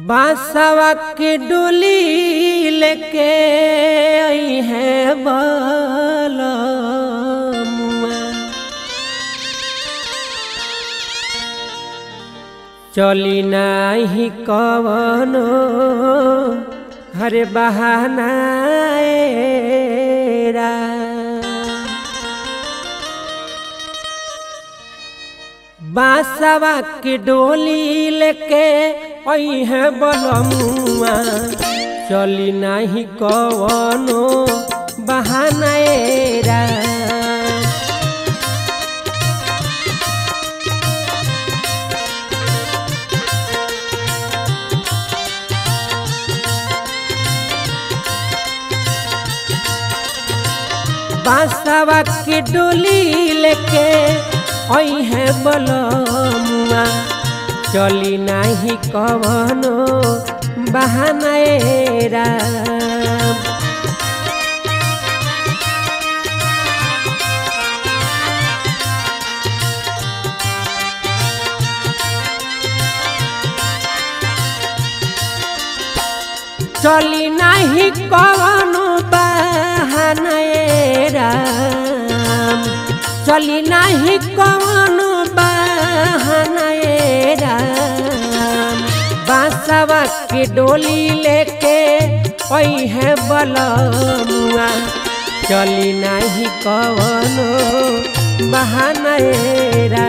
बांसवा के डोली लेके आई है बालमुआ चली नाही कवनो हरे बहाना एरा। बांसवा के डोली लेके आई है बलमुआ चली नाही कवनो बहाना एरा। बांसवा के डोली लेके आई है बलमुआ चली नाही कवनो बहाना एरा। चली नाही कवनो बहाना एरा। चली नाही कवनो बहाना एरा। बांसवा के डोली लेके आई है बलमुआ चली नाही कवनो बहाना एरा।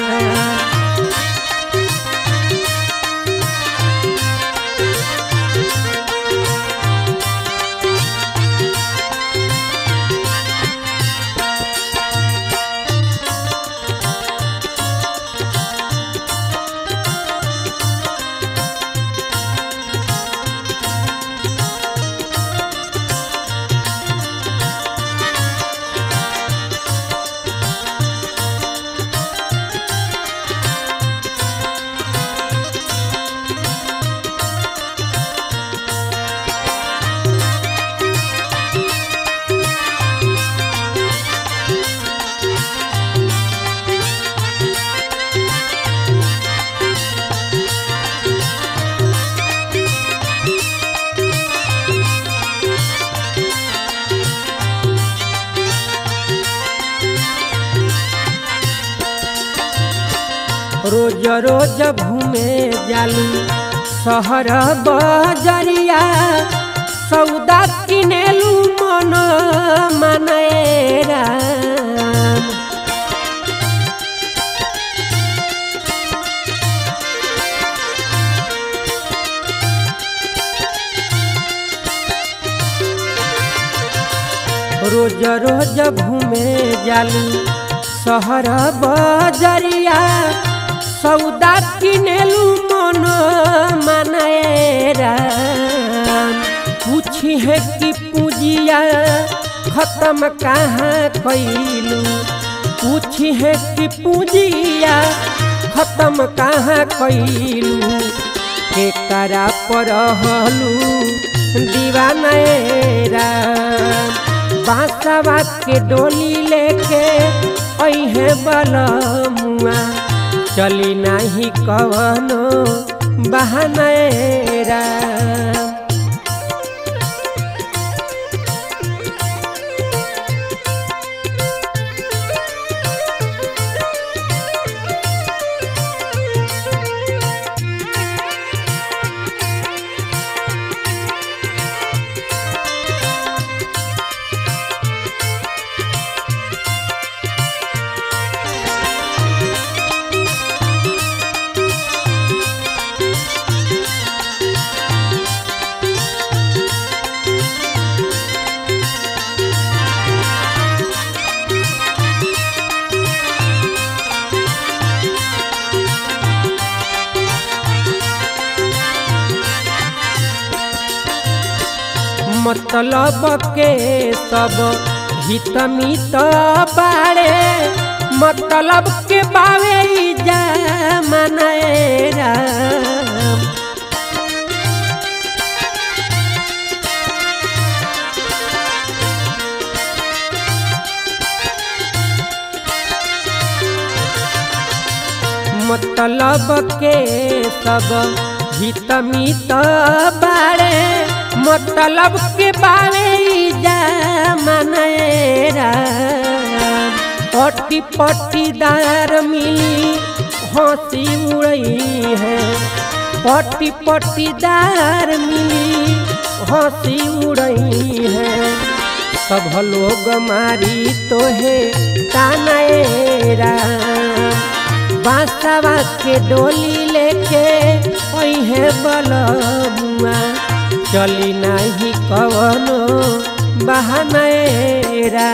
रोज रोज घूमे जालू शहर बजरिया सौदा किनेलू मन मनेरा रोज रोज घूमे जालू शहर बजरिया सौदा किनेलू मन मनेरा पूछी है कि पूजिया खत्म कहाँ कैलू पूछी है कि पूजिया खत्म कहाँ कैलू के करा पर दीवानेरा बांसवा के डोली लेके आई है बलमुआ चली नाही कवनो बहानेरा मतलब के सब हित मित बाड़े मतलब के बावे जमानेरा मतलब के सब हित मित बारे मतलब के बारे जमानेरा पट्टी पट्टीदार मिली हंसी उड़ई है पट्टी पट्टीदार मिली हंसी उड़ई है सब लोग मारी तोहे तानेरा बासवा के डोली लेके ओहे बलमुआ चली नाही कवनो बहानेरा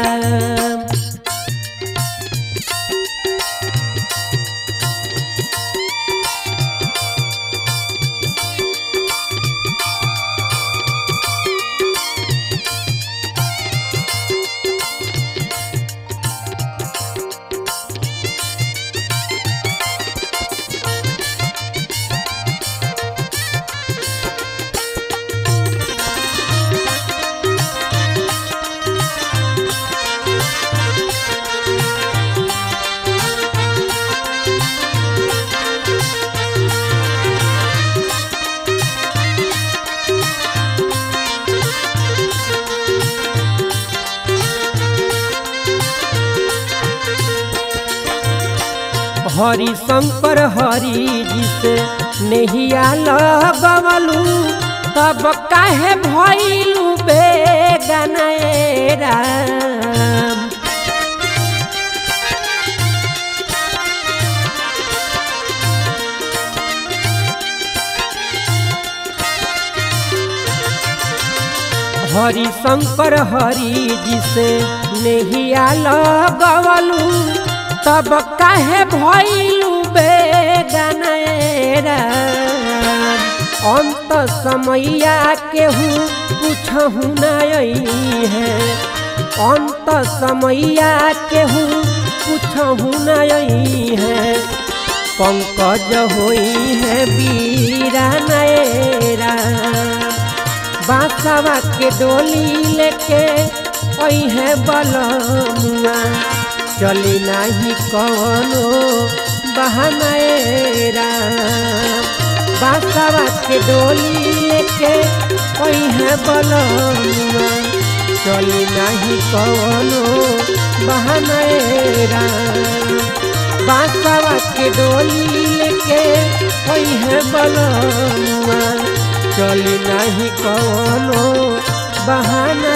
हरि शंकर हरि जी से नहिया लगवलू तब काहे भइलू बेगनेरा हरि शंकर हरि जी से नहिया लगवलू तब काहे भइलू बेगनेरा अंत समैया केहू कुछहु नहीं है अंत समैया केहू कुछहु नहीं है पंकज होई है बीरा नएरा बासवा के डोली लेके ओई है बलमुआ चली नाही कवनो बहानेरा बासवा के डोली लेके ओई है बलमुआ चली नाही कवनो बहानेरा बासवा के डोली लेके ओई है बलमुआ चली नाही कवनो बहाना